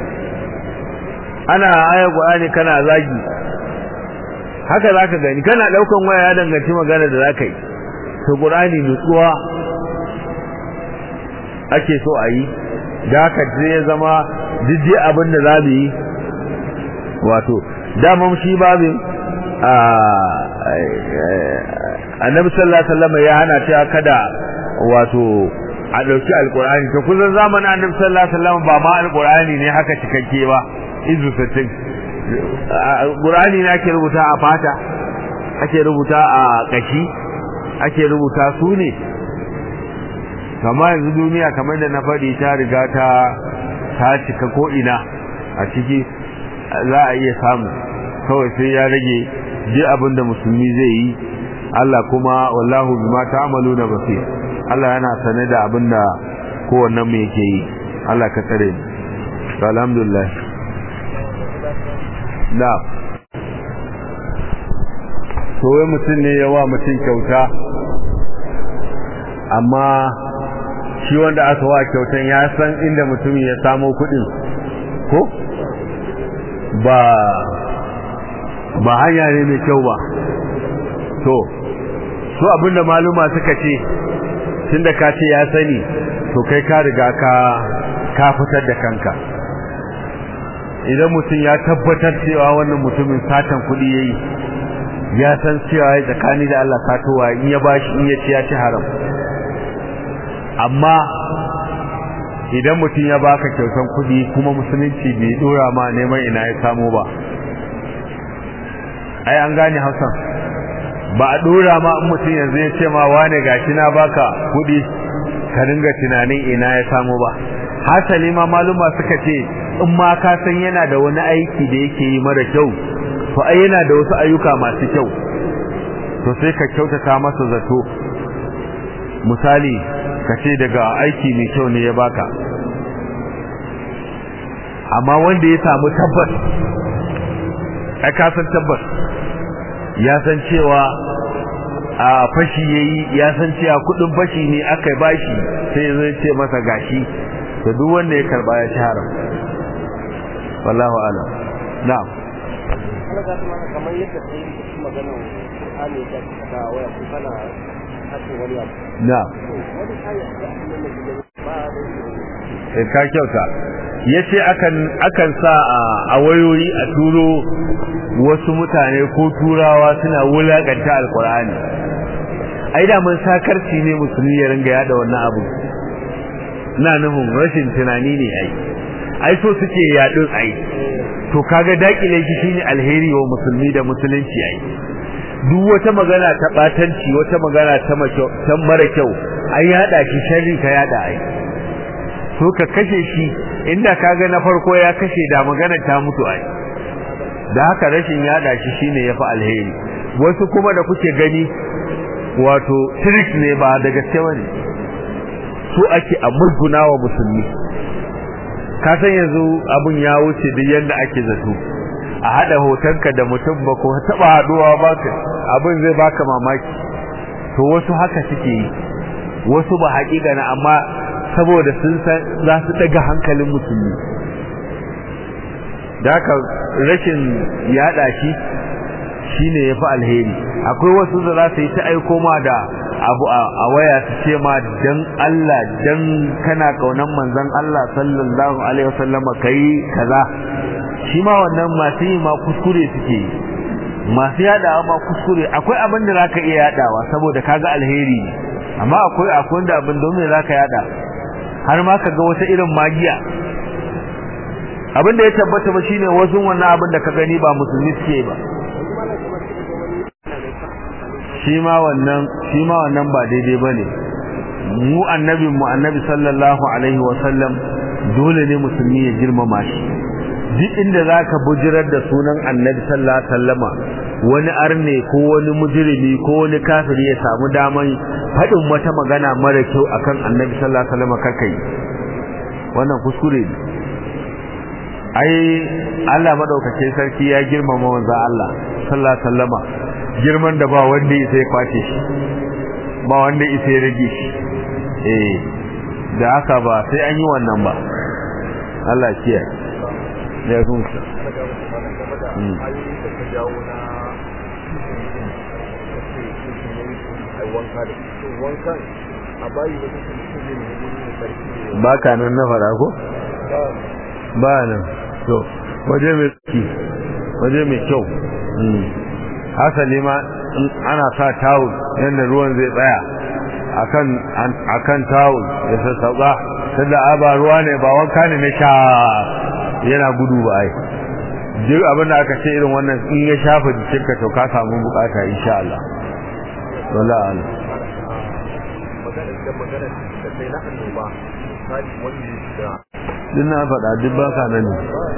ana aya Qur'ani kana zagi haka zaka gani kana daukan waya ya danganci magana da zaka yi to Qur'ani nutsuwa ake so a yi da haka sai ya zama jiddi abin da za mu yi wato daman shi babin annabi sallallahu alaihi wasallam ya hana ta kada wato a dauki alqur'ani to kullun zamanin annabi sallallahu alaihi wasallam ba ma alqur'ani ne haka cikakke ba izu sittin qur'ani ne ake rubuta a fata ake rubuta a kashi ake rubuta su ne kama yanzu duniya kamar da na faɗi ta riga ta ta cika ko ina a ciki za a iya samu kawai sai ya rage je abin da musulmi zai yi Allah kuma wallahu bima ta'maluna basir Allah yana sane da abin da kowannen mu yake yi Allah ka tsare mu alhamdulillah na to wai mutum ne yawa mutum kyauta amma shi wanda aka wa kyautan ya san inda mutumin ya samo kuɗin ko ba ba hanya ne mai kyau ba to so abinda maluma suka ce tunda ka ce ya sani to kai ka riga ka ka fitar da kanka idan mutum ya tabbatar cewa wannan mutumin satan kuɗi yayi ya san cewa ya tsakani da Allah satowa in ya bashi in ya ci ya ci haram amma idan mutum ya baka kyautan kuɗi kuma musulunci bai dora ma neman ina ya samu ba ai an gane hausan ba a dora ma in mutum yanzu ya ce ma wane gashi na baka kuɗi ka dinga tunanin ina ya samu ba hasali ma maluma suka ce in ma ka san yana da wani aiki da yake yi mara kyau to ai yana da wasu ayyuka masu kyau to sai ka kyautata masa zato misali ka ce daga aiki mai kyau ne ya baka amma wanda ya samu tabbas ai ka san tabbas ya san cewa a fashi yayi ya san cewa kudin fashi ne aka bashi sai zai ce masa gashi to duk wanda ya karba ya ci haram wallahu a'lam na'am kamar yadda kai magana hali da ka waya ko kana hace wani abu na wani aya da annabi ba da eh ka kyauta yace akan akan sa a wayoyi a turo wasu mutane ko turawa suna wulakanta alqur'ani ai da mun sakarci ne musulmi ya ringa yada wannan abu na nufin rashin tunani ne ai ai so suke yadin ai to kaga dakile shi shine alheri wa musulmi da musulunci ai duk wata magana ta batanci wata magana ta ta mara kyau ai yada shi sharri ka yada ai to ka kashe shi inda kaga na farko ya kashe da magana ta mutu ai da haka rashin yada shi shine yafi alheri wasu kuma da kuke gani wato trick ne ba da gaske bane su ake a murguna wa musulmi ka san yanzu abun ya wuce duk yanda ake zato a hada hotonka da mutum ba ko taba haduwa ba ka abin zai baka mamaki to wasu haka suke yi wasu ba haƙiƙa na amma saboda sun san za su daga hankalin musulmi da haka rashin yada shi shine yafi alheri akwai wasu da za su yi ta aiko ma da abu a waya su ce ma dan Allah dan kana kaunan manzon Allah sallallahu alaihi wasallama kai kaza shi ma wannan masu yi ma kuskure suke yi masu yadawa ma kuskure akwai abin da zaka iya yadawa saboda kaga alheri amma akwai akwai wanda abin da me zaka yada har ma kaga wata irin magiya abin da ya tabbata ba shine wasu wannan abin da ka gani ba musulmi suke ba shi ma wannan shi ma wannan ba daidai bane mu annabi mu annabi sallallahu alaihi wa sallam dole ne musulmi ya girmama shi duk inda zaka bujirar da sunan annabi sallallahu alaihi wasallama wani arne ko wani mujrimi ko wani kafiri ya samu daman fadin wata magana mara kyau akan annabi sallallahu alaihi wasallama kakai wannan kuskure ne ai Allah madaukakin sarki ya girmama manzo Allah sallallahu alaihi wasallama girman da ba wanda ya sai kwace shi ba wanda ya sai rage shi eh da haka ba sai an yi wannan ba Allah kiyaye ya gunsa ba ka nan na fara ko? ba nan to waje mai tsaki waje mai kyau hasali ma ana sa tawul yadda ruwan zai tsaya akan akan tawul ya sassauka tunda aba ruwa ne ba wanka ne na sha yana gudu ba ai duk abin da aka ce irin wannan in ya shafa jikinka to ka samu bukata insha Allah wallahi Allah din na faɗa duk ba ka nan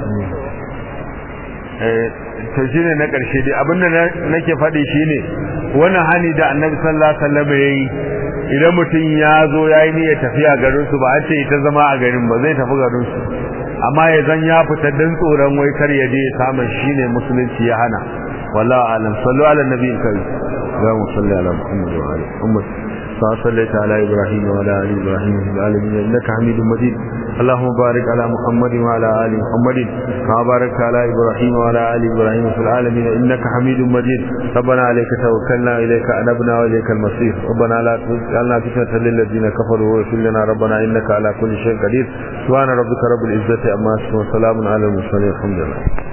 eh to shine na ƙarshe dai abinda nake faɗi shine wannan hani da Annabi sallallahu alaihi wasallam yayi idan mutum ya zo yayi niyyar tafiya garin su ba an ce ita zama a garin ba zai tafi garin su amma ya zan ya fita dan tsoron wai kar ya je samun shine musulunci ya hana wallahi alam sallu ala nabiyil karim اللهم صل على محمد وعلى محمد كما صليت على ابراهيم وعلى ال ابراهيم في العالمين انك حميد مجيد اللهم بارك على محمد وعلى ال محمد كما باركت على ابراهيم وعلى ال ابراهيم في العالمين انك حميد مجيد ربنا عليك توكلنا اليك انبنا واليك المصير ربنا لا تجعلنا فتنه للذين كفروا واغفر لنا ربنا انك على كل شيء قدير سبحان ربك رب العزه عما يصفون وسلام على المرسلين الحمد لله